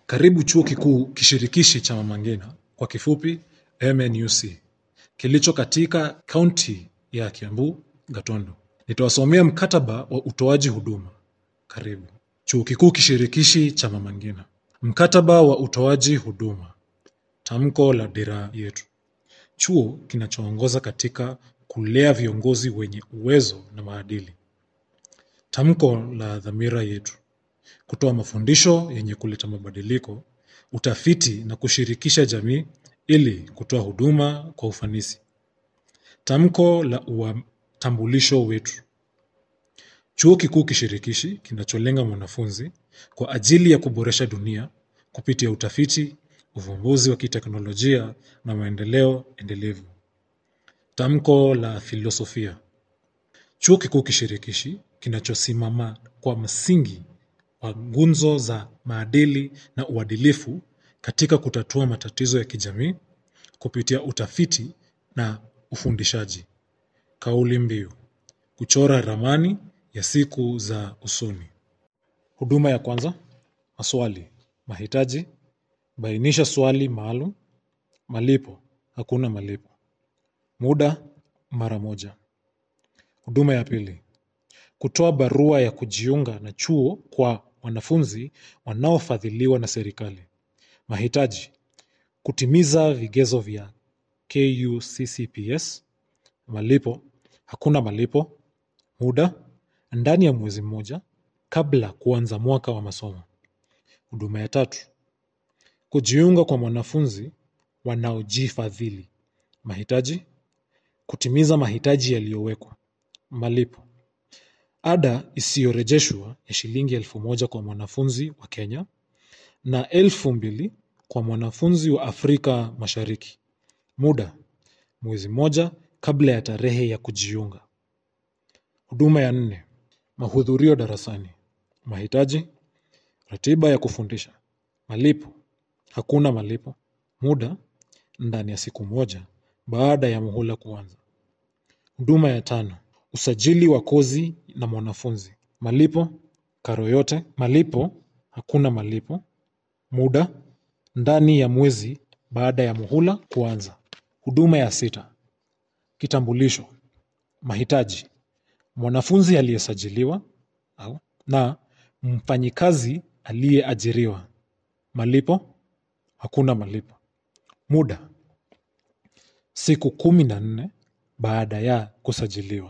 Karibu Chuo Kikuu Kishirikishi cha Mama Ngina, kwa kifupi MNUC, kilicho katika kaunti ya Kiambu, Gatundu. Nitawasomea mkataba wa utoaji huduma. Karibu Chuo Kikuu Kishirikishi cha Mama Ngina. Mkataba wa utoaji huduma. Tamko la dira yetu. Chuo kinachoongoza katika kulea viongozi wenye uwezo na maadili. Tamko la dhamira yetu. Kutoa mafundisho yenye kuleta mabadiliko, utafiti na kushirikisha jamii ili kutoa huduma kwa ufanisi. Tamko la utambulisho wetu. Chuo Kikuu Kishirikishi kinacholenga mwanafunzi kwa ajili ya kuboresha dunia kupitia utafiti, uvumbuzi wa kiteknolojia na maendeleo endelevu. Tamko la filosofia. Chuo Kikuu Kishirikishi kinachosimama kwa msingi wa ngunzo za maadili na uadilifu katika kutatua matatizo ya kijamii kupitia utafiti na ufundishaji. Kauli mbiu: kuchora ramani ya siku za usoni. Huduma ya kwanza: maswali. Mahitaji: bainisha swali maalum. Malipo: hakuna malipo. Muda: mara moja. Huduma ya pili: kutoa barua ya kujiunga na chuo kwa wanafunzi wanaofadhiliwa na serikali. Mahitaji: kutimiza vigezo vya KUCCPS. Malipo: hakuna malipo. Muda: ndani ya mwezi mmoja kabla kuanza mwaka wa masomo. Huduma ya tatu: kujiunga kwa mwanafunzi wanaojifadhili. Mahitaji: kutimiza mahitaji yaliyowekwa. Malipo: ada isiyorejeshwa ya shilingi elfu moja kwa mwanafunzi wa Kenya na elfu mbili kwa mwanafunzi wa Afrika Mashariki. Muda: mwezi mmoja kabla ya tarehe ya kujiunga. Huduma ya nne: mahudhurio darasani. Mahitaji: ratiba ya kufundisha. Malipo: hakuna malipo. Muda: ndani ya siku moja baada ya muhula kuanza. Huduma ya tano: usajili wa kozi na mwanafunzi. Malipo: karo yote. Malipo: hakuna malipo. Muda: ndani ya mwezi baada ya muhula kuanza. Huduma ya sita: kitambulisho. Mahitaji: mwanafunzi aliyesajiliwa au na mfanyikazi aliyeajiriwa. Malipo: hakuna malipo. Muda: siku kumi na nne baada ya kusajiliwa.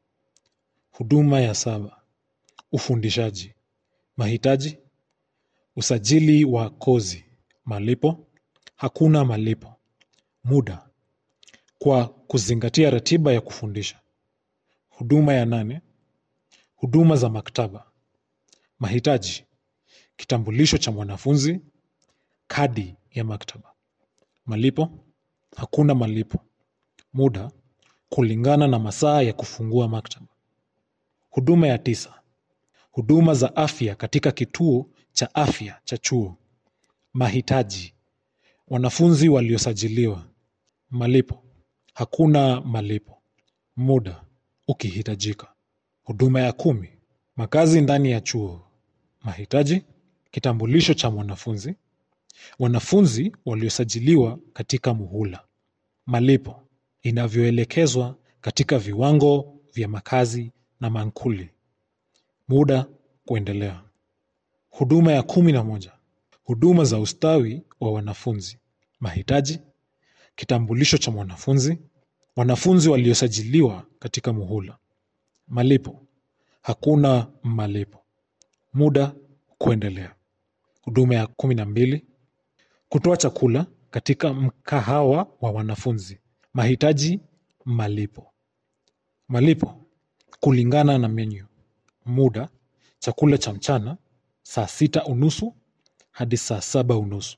Huduma ya saba: ufundishaji. Mahitaji: usajili wa kozi. Malipo: hakuna malipo. Muda: kwa kuzingatia ratiba ya kufundisha. Huduma ya nane: huduma za maktaba. Mahitaji: kitambulisho cha mwanafunzi, kadi ya maktaba. Malipo: hakuna malipo. Muda: kulingana na masaa ya kufungua maktaba. Huduma ya tisa: huduma za afya katika kituo cha afya cha chuo. Mahitaji: wanafunzi waliosajiliwa. Malipo: hakuna malipo. Muda: ukihitajika. Huduma ya kumi: makazi ndani ya chuo. Mahitaji: kitambulisho cha mwanafunzi, wanafunzi waliosajiliwa katika muhula. Malipo: inavyoelekezwa katika viwango vya makazi na mankuli. Muda kuendelea. Huduma ya kumi na moja: huduma za ustawi wa wanafunzi. Mahitaji: kitambulisho cha mwanafunzi, wanafunzi waliosajiliwa katika muhula. Malipo: hakuna malipo. Muda kuendelea. Huduma ya kumi na mbili: kutoa chakula katika mkahawa wa wanafunzi. Mahitaji: malipo. Malipo kulingana na menyu. Muda: chakula cha mchana saa sita unusu hadi saa saba unusu.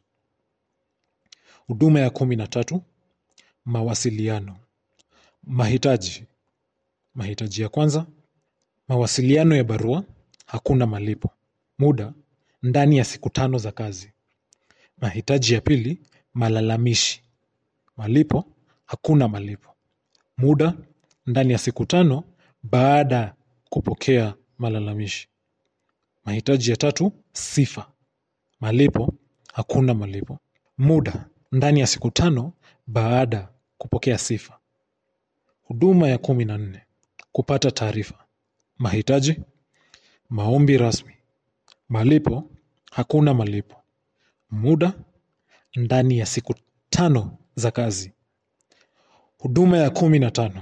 Huduma ya kumi na tatu: mawasiliano. Mahitaji: mahitaji ya kwanza, mawasiliano ya barua, hakuna malipo. Muda: ndani ya siku tano za kazi. Mahitaji ya pili, malalamishi. Malipo: hakuna malipo. Muda: ndani ya siku tano baada ya kupokea malalamishi. Mahitaji ya tatu, sifa. Malipo: hakuna malipo. Muda ndani ya siku tano baada kupokea sifa. Huduma ya kumi na nne kupata taarifa. Mahitaji maombi rasmi. Malipo hakuna malipo. Muda ndani ya siku tano za kazi. Huduma ya kumi na tano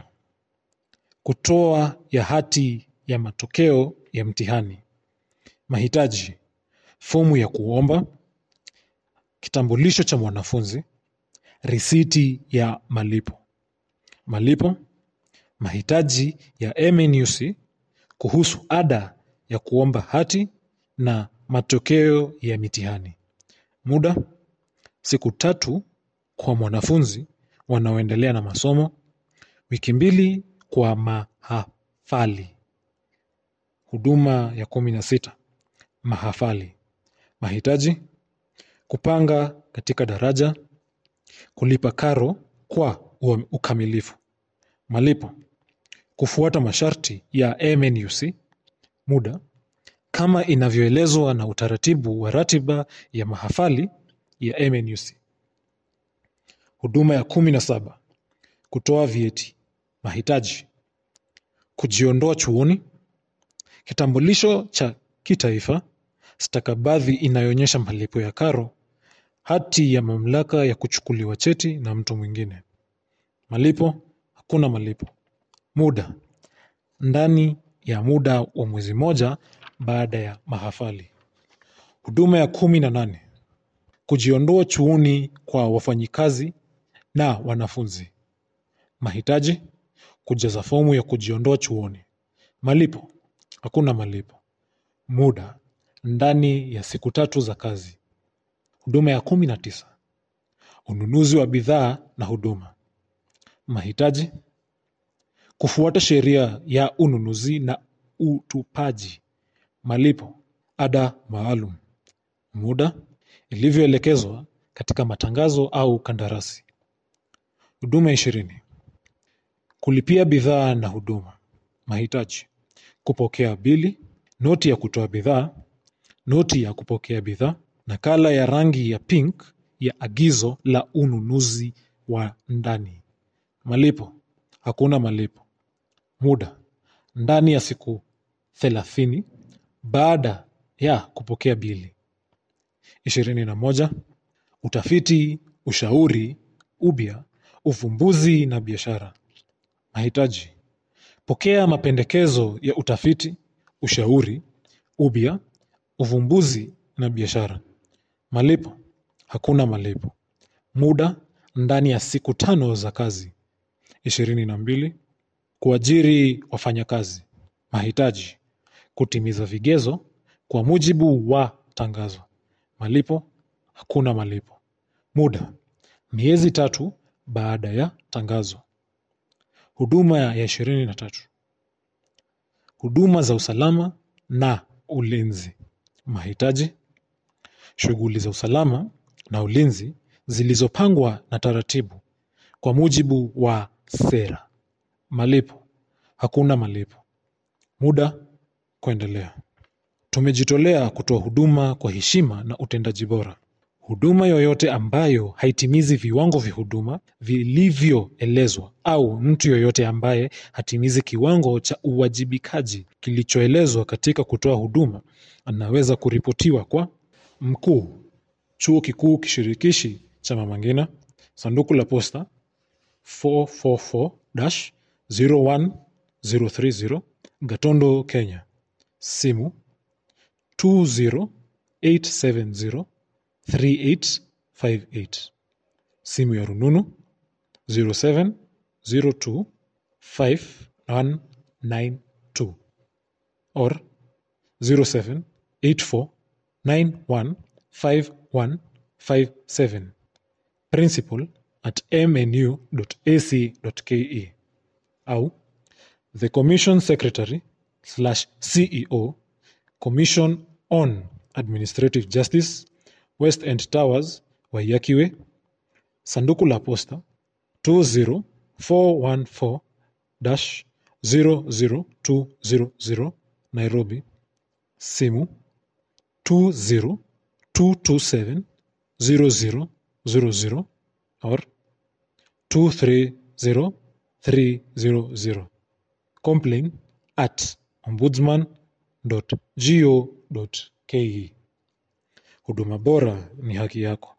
kutoa ya hati ya matokeo ya mtihani. Mahitaji fomu ya kuomba, kitambulisho cha mwanafunzi, risiti ya malipo. Malipo mahitaji ya MNUC kuhusu ada ya kuomba hati na matokeo ya mitihani. Muda siku tatu kwa mwanafunzi wanaoendelea na masomo, wiki mbili kwa mahafali. Huduma ya kumi na sita mahafali. Mahitaji kupanga katika daraja, kulipa karo kwa ua- ukamilifu. Malipo kufuata masharti ya MNUC. Muda kama inavyoelezwa na utaratibu wa ratiba ya mahafali ya MNUC. Huduma ya kumi na saba kutoa vyeti. Mahitaji kujiondoa chuoni, kitambulisho cha kitaifa, stakabadhi inayoonyesha malipo ya karo, hati ya mamlaka ya kuchukuliwa cheti na mtu mwingine. Malipo hakuna malipo. Muda ndani ya muda wa mwezi moja baada ya mahafali. Huduma ya kumi na nane kujiondoa chuoni kwa wafanyikazi na wanafunzi. Mahitaji kujaza fomu ya kujiondoa chuoni. Malipo hakuna malipo. Muda ndani ya siku tatu za kazi. Huduma ya kumi na tisa ununuzi wa bidhaa na huduma. Mahitaji kufuata sheria ya ununuzi na utupaji. Malipo ada maalum. Muda ilivyoelekezwa katika matangazo au kandarasi. Huduma ishirini kulipia bidhaa na huduma. Mahitaji kupokea bili, noti ya kutoa bidhaa, noti ya kupokea bidhaa, nakala ya rangi ya pink ya agizo la ununuzi wa ndani. Malipo hakuna malipo. Muda ndani ya siku thelathini baada ya kupokea bili. ishirini na moja utafiti, ushauri, ubia, uvumbuzi na biashara. Mahitaji pokea mapendekezo ya utafiti, ushauri, ubia, uvumbuzi na biashara. Malipo hakuna malipo. Muda ndani ya siku tano za kazi. ishirini na mbili kuajiri wafanyakazi. Mahitaji kutimiza vigezo kwa mujibu wa tangazo. Malipo hakuna malipo. Muda miezi tatu baada ya tangazo. Huduma ya ishirini na tatu huduma za usalama na ulinzi. Mahitaji shughuli za usalama na ulinzi zilizopangwa na taratibu kwa mujibu wa sera. Malipo hakuna malipo. Muda kuendelea. Tumejitolea kutoa huduma kwa heshima na utendaji bora. Huduma yoyote ambayo haitimizi viwango vya huduma vilivyoelezwa au mtu yoyote ambaye hatimizi kiwango cha uwajibikaji kilichoelezwa katika kutoa huduma anaweza kuripotiwa kwa mkuu, chuo kikuu kishirikishi cha Mama Ngina, sanduku la posta 444-01030 Gatondo, Kenya. Simu 20870 3858. Simu ya rununu 0702 5192 or 0784 915157. Principal at mnu.ac.ke au the Commission Secretary slash CEO Commission on Administrative Justice West End Towers Wayakiwe sanduku la posta 20414-00200 Nairobi simu 20227 0000 or 230300 complain at ombudsman.go.ke huduma bora ni haki yako